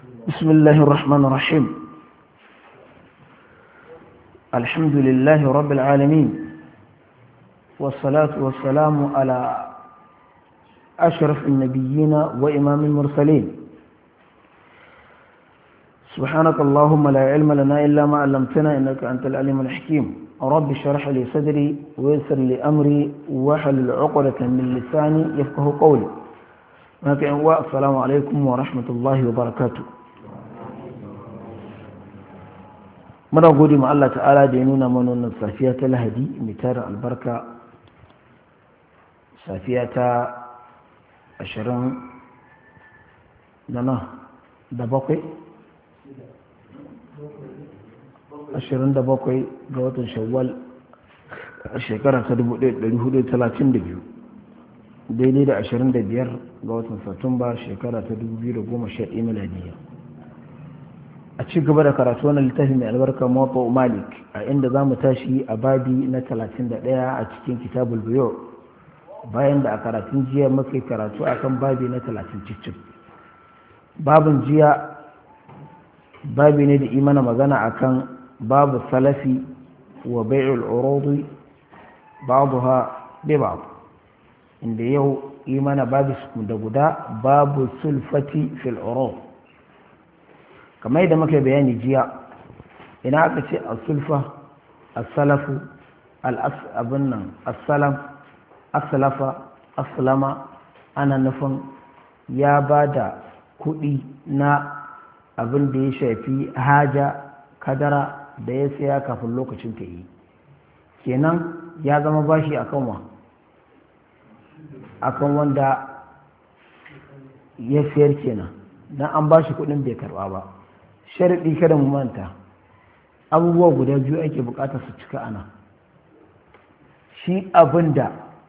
بسم الله الرحمن الرحيم الحمد لله رب العالمين والصلاة والسلام على أشرف النبيين وإمام المرسلين سبحانك اللهم لا علم لنا إلا ما علمتنا إنك أنت العليم الحكيم رب اشرح لي صدري ويسر لي أمري واحلل عقدة من لساني يفقه قولي السلام عليكم ورحمة الله وبركاته muna gode ma Allah ta'ala da ya nuna mana wannan safiya ta lahadi mai tara albarka safiya ta ashirin da na da bakwai ashirin da bakwai ga watan shawwal a shekara ta 1432 daidai da ashirin da biyar ga watan satumba shekara ta 2011 miladiyya a ci gaba da karatu wannan littafi mai albarka mawata malik a inda za mu tashi a babi na 31 a cikin kitabul biyo bayan da a karatun jiya muka karatu akan babi na 30 cicin babin jiya babi ne da imana magana akan babu salafi wa bai'ul urudi babuha bi bab inda yau imana babu da guda babu sulfati fil urud kamar yadda muka bayani jiya ina aka ce asulfa asalafu abin nan asalam asalafa asalama ana nufin ya ba da kuɗi na abin da ya shafi haja kadara da ya saya kafin lokacin ta yi kenan ya zama bashi akan wa akan wanda ya siyar kenan don an bashi kuɗin bai karɓa ba sharaɗi kada mu manta abubuwa guda biyu ake bukatar su cika ana shi abin da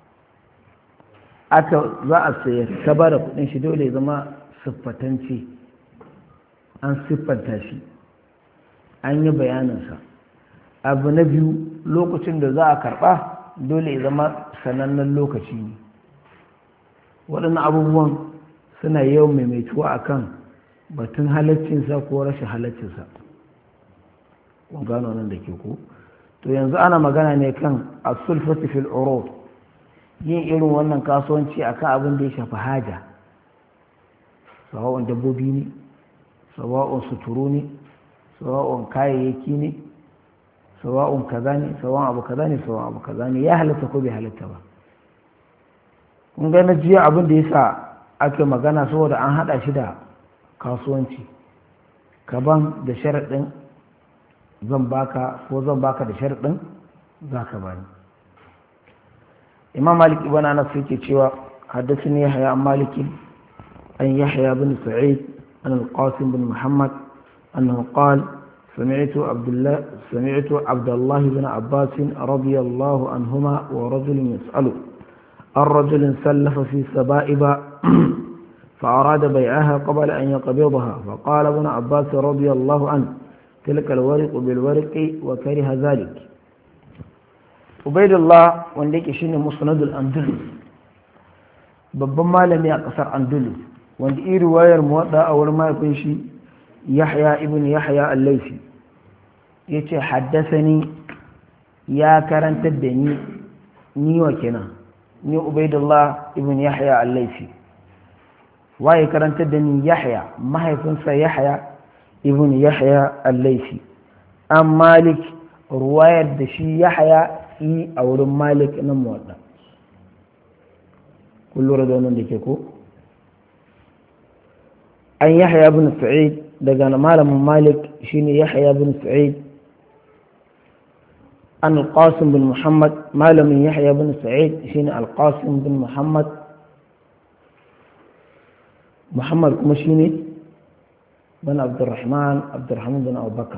aka za a sayar ta ba da kudin shi dole zama siffatance an siffanta shi an yi bayaninsa abu na biyu lokacin da za a karɓa dole ya zama sanannen lokaci ne waɗannan abubuwan suna yawan maimaituwa akan kan batun halaccinsa ko rashin halaccinsa kun gano nan da ke ko to yanzu ana magana ne kan asulfati fil urud yin irin wannan kasuwanci akan abin da ya shafi haja sawa'un dabbobi ne sawa'un suturu ne sawa'un kayayyaki ne sawa'un kaza ne sawa'un abu kaza ne sawa'un abu kaza ne ya halatta ko bai halatta ba kun ga na jiya abin da ya sa ake magana saboda an hada shi da kasuwanci kaban da sharaɗin zan baka ko zan baka da sharaɗin za ka bani imam malik ibn anas yake cewa haddathani yahya an maliki an yahya bin sa'id an al-qasim bin muhammad annahu qala سمعت عبد الله سمعت عبد الله بن عباس رضي الله عنهما ورجل يسأل الرجل سلف في سبائب فأراد بيعها قبل أن يقبضها فقال ابن عباس رضي الله عنه تلك الورق بالورق وكره ذلك عبيد الله wanda shine musnadul andalus babban malami a kasar andalus wanda iri wayar muwadda a wurin mahaifin shi yahya ibn yahya al-laifi yace haddasani ya karantar da ni ni wa kenan ni ubaidullah ibn yahya al-laifi waye karantar da ni yahya mahaifinsa yahya ibn yahya al-laifi an malik ruwayar da shi yahya yi a wurin malik na muwadda kullum da wannan da ke ko an yahya ibn sa'id daga malamin malik shine yahya ibn sa'id an al-qasim bin muhammad malamin yahya ibn sa'id shine al-qasim bin muhammad محمد كمشيني بن عبد الرحمن عبد الرحمن بن أبو بكر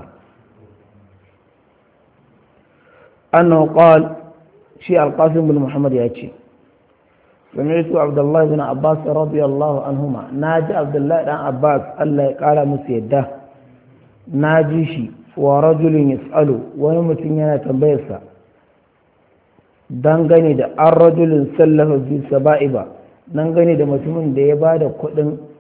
أنه قال شيء القاسم بن محمد يأتي سمعت عبد الله بن عباس رضي الله عنهما ناجي عبد الله بن عباس الله قال مسيده ناجي شي ورجل يسأله ونمتن yana tambayarsa dangane da an rajulin sallafa fi saba'iba nan gane da mutumin da ya ba da kuɗin